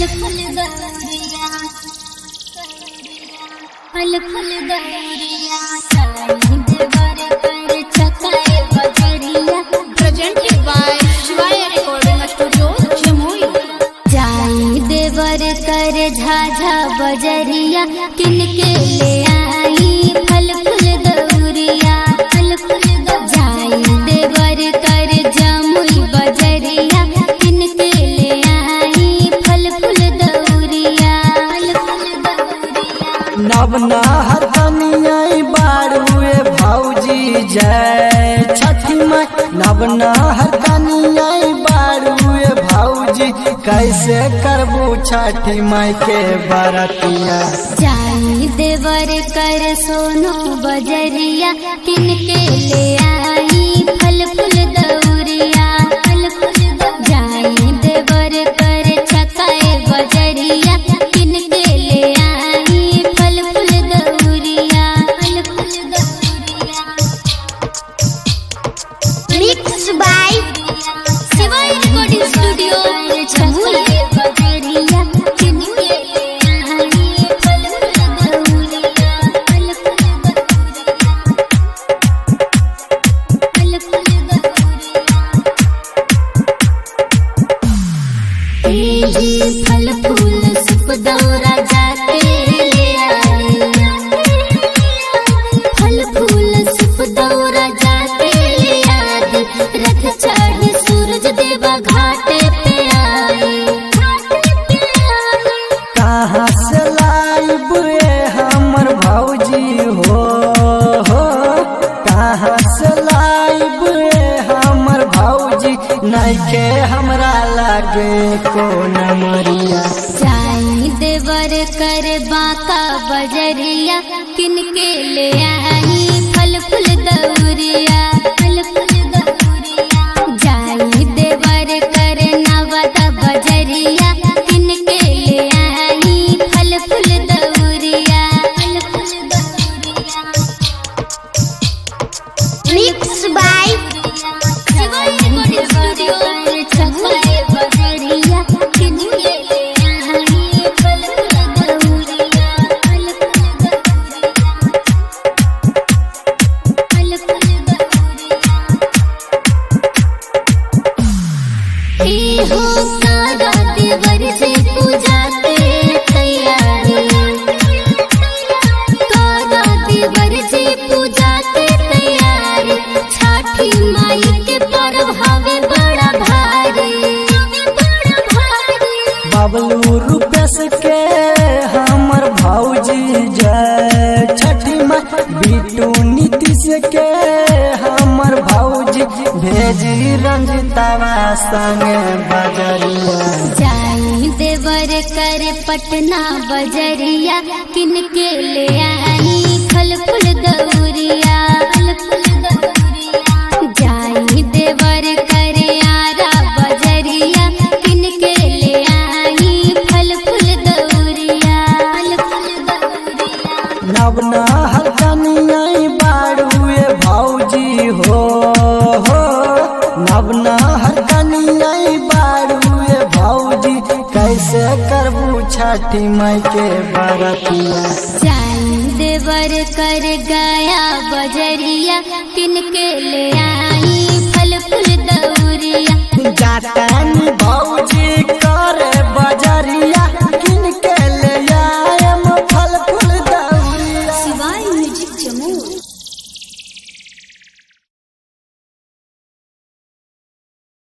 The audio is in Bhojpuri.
फल फल दौरिया फल फल दौरिया देवर कर छकाए बजरिया presented by Shivaya Recording Studio, Jamui. जाई देवर कर झाझा बजरिया किनके ले आई फल फूल दौरिया फल फूल जाई देवर कर जमुई बजरिया किनके ले आई फल फूल दौरिया फल फूल दौरिया नवना हरकनियाई बारुए भौजी जय छठी माई नवना हरकनियाई बारुए भौजी कैसे करबू छठी माई के बरतिया जाई देवर कर सोनो बजरिया किनके ले आई फल फूल दौरिया फल फूल जाई देवर कर छकाए बजरिया किनके ले आई फल फूल दौरिया फल फूल दौरिया Mixed by Shivay recording studio छमुई बजरिया किनके ले आई फल फूल दौरिया फल फूल दौरिया फल फूल दौरिया फल फूल सुप दौरा जाके ले आई फल फूल सुप दौरा जाके ले आई रथ चढ़े सूरज देवा घाटे पे आए कहाँ से लाइब रे हमर भौजी हो हो कहाँ से लाइब रे हमर भौजी नइखे हमरा लागे कोन मरिया जाई देवर कर बाका बजरिया किनके ले आई फल फूल दौरिया फल फूल दौरिया जाई देवर कर नवदा बजरिया किनके ले आई फल फूल दौरिया फल फूल दौरिया Mixed by Shivay recording studio छपाए बजरिया किनके ले आई फल फूल दौरिया फल फूल दौरिया फल फूल दौरिया ए हो सारा देवर से पूजा के तैयारी कारा देवर से पूजा के तैयारी छठी माई के पर्व हवे बड़ा भारी बड़ा भारी बबलू रूपेश के हमर भौजी जय छठी माँ बिटू नीतीश के हमर भौजी भेजी रंजितावा संगे बजरिया जाई देवर कर पटना बजरिया किनके ले आई फल फूल दौरिया फल फूल दौरिया जाई देवर कर आरा बजरिया किनके ले आई फल फूल दौरिया फल फूल दौरिया नवना हरकनियाई बारुए भौजी हो हो नवना हरकनियाई बारुए भौजी कैसे करबू छठी माई के बरतिया जाई देवर कर गया बजरिया किनके ले आई फल फूल दौरिया जातन भौजी